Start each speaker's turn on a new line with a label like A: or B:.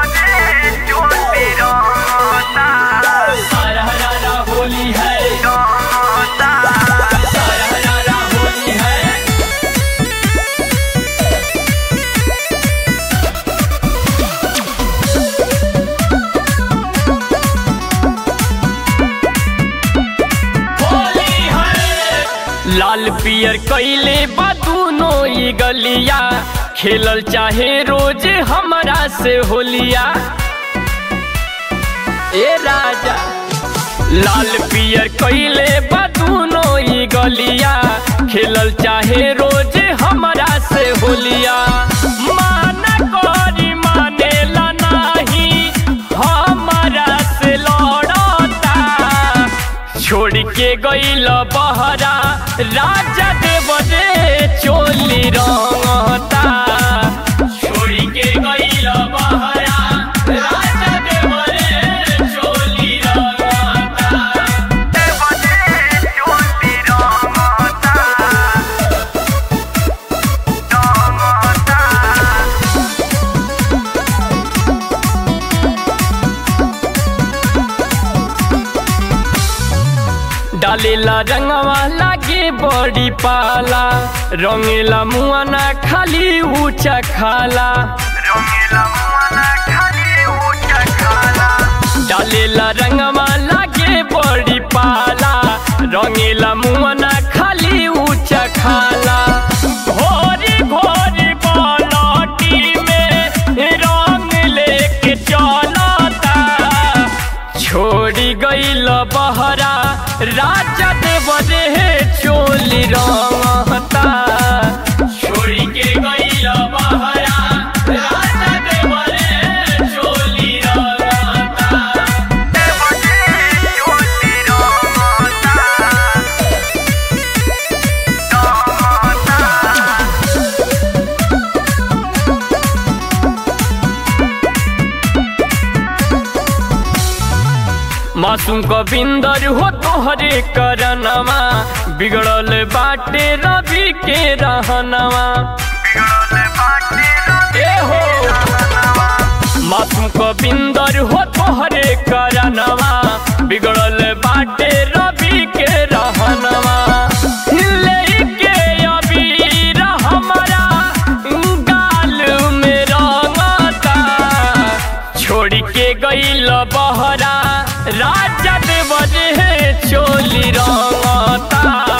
A: हरा हरा होली है हरा हरा होली है होली है लाल पियर कैले बा दूनो ई गलिया खेलल चाहे रोज हमरा से होलिया ए राजा लाल पियर कैले बा दूनो ई गलिया खेलल चाहे रोज हमरा से होलिया माना करी मानेला नाही हमरा से लड़ता छोड़ के गईल बहरा राजा देव रे चोली रंगता छोड़ के गईल बहरा राजा देव रे चोली रंगता डालेला रंगवा लागे बड़ी पाला रंगेला मुआना खाली ऊंचा खाला डालेला रंगवा लागे बड़ी पाला रंगेला मुआना खाली ऊंचा खाला घोरी घोरी बालटी में रंग लेके चलता छोड़ी गईल बहरा राजा देव रे चोली रंगता छोड़ी के गईल बहरा राजा देव रे चोली रंगता मासूम गोविंदर हो तोहरे करनवा बिगड़ल बाटे रवि के रहनवा ए हो मासूम गोविंदर हो तोहरे करनवा बिगड़ल बाटे रवि के रहनवा लेके अबीर हमरा गाल में रंगता छोड़ के गईल बहरा राजा देव रे चोली रंगता